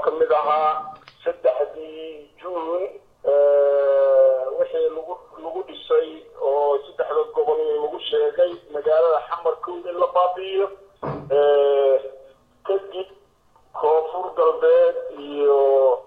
ka mid ahaa saddexdii juun wixii lagu lagu dhisay oo saddexda gobol lagu sheegay magaalada xamarkood in la baabi'iyo kadib koonfur galbeed iyo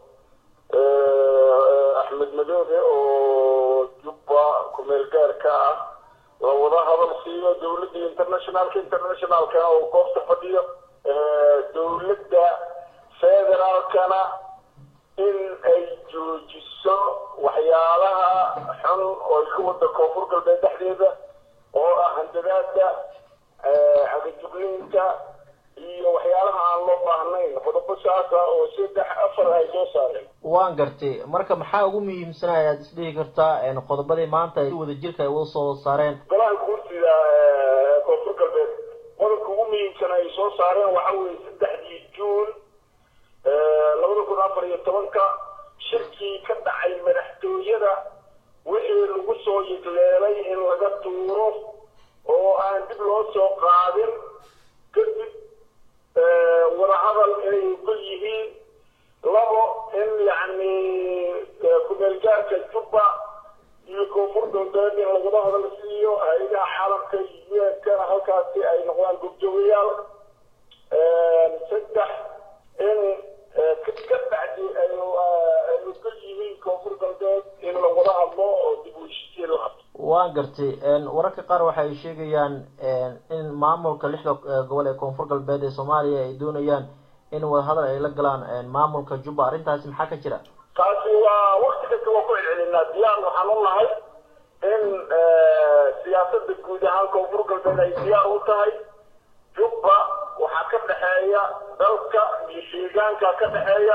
axmed madoobe oo jubba kumeel gaarka ah la wada hadal siiyo dawladda internationalka internationalkana oo goobta fadhiyo dawladda federaalkana in ay joojiso waxyaalaha xun oo ay ka wada koonfur galbeed dhexdeeda oo ah handadaada cagajugniinta iyo waxyaalaha aan loo baahnayn qodobo saasa oo saddex afar ay soo saareen waan gartay marka maxaa ugu muhiimsanaa ayaad isdhihi kartaa qodobadii maanta ay si wada jirka ay uga soo saareen golaha guurtida koonfur galbeed qodobka ugu muhiimsan ay soo saareen waxa weeye saddexdii juun labada kun afar iyo tobanka shirkii ka dhacay madaxtooyada wixii lagu soo yigleelay in laga tuuro oo aan dib loo soo qaadin kadib wadahadal inay ogol yihiin labo in yacni kumeelgaarka jubba iyo koonfur galbeed in lagula hadal siiyo hay-adaha caalamka iyo un-kana halkaasi ay noqdaan gobjoogayaal saddex in ka bacdi ay ogol yihiin koonfur galbeed in lagula hadlo oo dib u heshiisiin la hadlo waan gartay wararka qaar waxa ay sheegayaan in maamulka lixda gobol ee koonfur galbeed ee soomaaliya ay doonayaan in wadahadal ay la galaan maamulka jubba arrintaasi maxaa ka jira taasi waa wakti kasta waa ku celcelinaa diyaar waxaan u nahay in siyaasada guud ahaan koonfur galbeed ay diyaar u tahay jubba waxaa ka dhexeeya dalka iyo deegaanka ka dhexeeya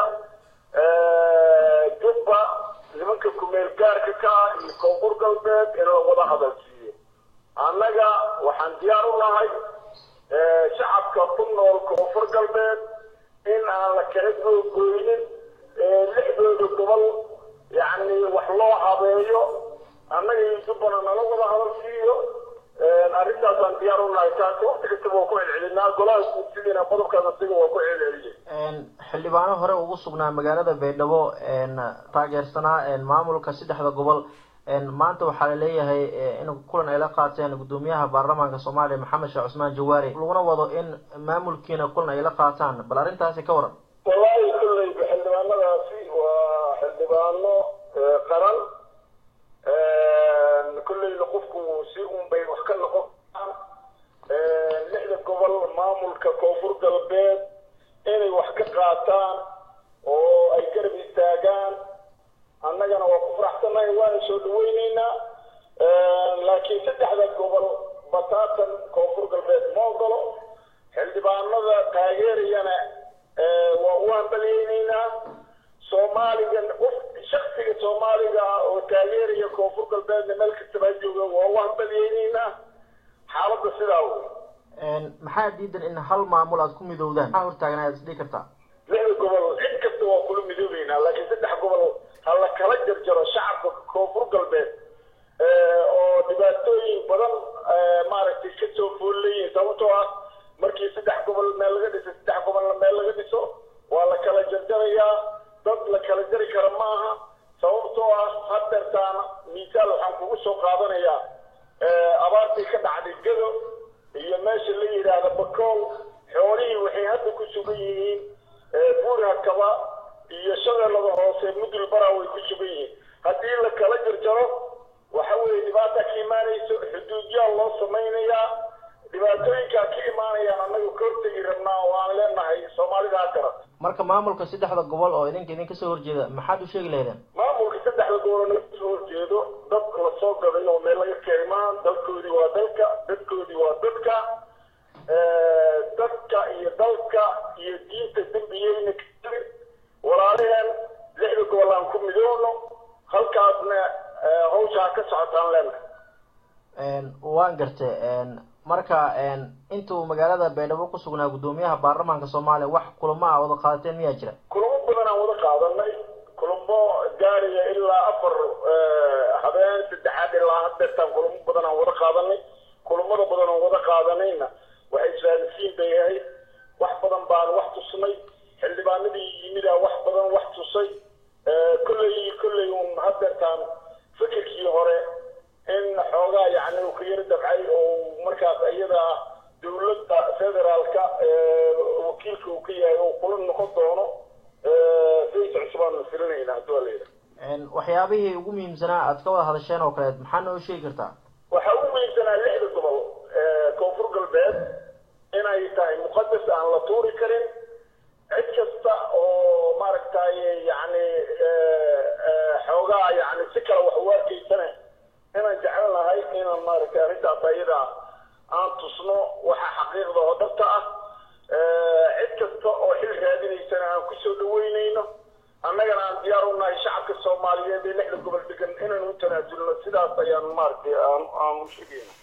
jubba nimanka kumeel gaarka ka ah iyo koonfur galbeed in la wada hadal siiyo annaga waxaan diyaar u nahay shacabka ku nool koonfur galbeed in aan la kala googoynin lixdooda gobol yacni wax loo habeeyo annaga iyo jubbana nala wada hadal siiyo arrintaasaan diyaar u nahay taasi wakti kastaba waa ku celcelinaa golaha guursidiina qodobkaas asiga waa ku celceliyey xildhibaano hore ugu sugnaa magaalada baydhabo taageersanaa maamulka saddexda gobol maanta waxaa laleeyahay in kulan ay la qaateen guddoomiyaha baarlamaanka soomaaliya maxamed sheekh cusmaan jawaari laguna wado in maamulkiina kulan ay la qaataan bal arrintaasi ka waran wallaahi kolleyba xildhibaanadaasi waa xildhibaano qaran kolleyna qofku si un bay wax ka noqon karaan lixda gobol maamulka koonfur galbeed inay wax ka qaataan oo ay garab istaagaan annagana waa ku faraxsannahay waana soo dhaweyneynaa laakiin saddexda gobol bataatan koonfur galbeed ma ogolo xildhibaanada taageerayana waa u hambalyeyneynaa soomaaliga qof shaksiga soomaaliga ah oo taageeraya koonfur galbeedna meel kastaba jooga waa u hambalyeyneynaa xaaladda sidaa wey maxaa diidan in hal maamul aad ku midowdaan maxaa hortaagan ayaad isdhihi kartaa lixda gobol cid kasta waa kula midoobeynaa laakiin saddex gobol ha la kala jarjaro shacabka koonfur galbeed oo dhibaatooyin badan maaragtay ka soo foolleyihin sababtoo ah markii saddex gobol meel laga dhiso saddex gobolna meel laga dhiso waa la kala jarjarayaa dad la kala jari kara maaha sababtoo ah hadeertaan miisaal waxaan kugu soo qaadanayaa abaartii ka dhacday gado iyo meesha la yidhaahda bakool xoolihii waxay hadda ku sugan yihiin buurhakaba iyo shabeellada hoose mudul bara way ku sugan yihiin haddii la kala jarjaro waxa weeye dhibaata ka imaanayso xuduudyaal loo samaynayaa dhibaatooyinkaa ka imaanayaan annaga ka hortegi rabnaa oo aan leenahay soomaalida ha garat marka maamulka saddexda gobol oo idinka idinka soo horjeeda maxaad u sheegi lahaydeen maamulka saddexda gobol naga soo horjeedo dad la soo gaday oo meel laga keenmaan dalkoodii waa dalka dadkoodii waa dadka dadka iyo dalka iyo diinta dembiyeyna kali walaalaheen lixda gobol aan ku midoowno halkaasna hawshaa ka socotaan leenahay waan gartay marka intuu magaalada baydhabo ku sugnaa guddoomiyaha baarlamaanka soomaaliya wax kulamo ah wada qaadateen miyaa jira kulamo badan aan wada qaadanay kulamo gaaraya ilaa afar habeen saddexaad ilaa hadeertaan kulamo badan aan wada qaadanay kulamada badan aan wada qaadanayna waxay isfahamsiin bay ahayd wax badan baan wax tusnay xildhibaanadii yimidaa wax wakiilka uu ka yahay oo kula noqon doono sayidka cusub aanu filinayna haddii waa layidhaha waxyaabihii ugu muhiimsanaa aad ka wada hadasheen oo kaleed maxaa noo sheegi kartaa waxaa ugu muhiimsanaa lixda gobol koonfur galbeed inay tahay muqadas aan la tuuri karin cid kasta oo maaragtay yani xoogaa yani si kale wax u arkaysane inaan jeclan lahay inaan maaragtay arrintaas ayada aan tusno waxa xaqiiqda oo dhabta ah cid kasta oo xil raadinaysana aan kusoo dhaweynayno annagana aan diyaar u nahay shacabka soomaaliyeed ee lixda gobol degan inaan u tanaasulno sidaas ayaan maaragtay aan aan u sheegayna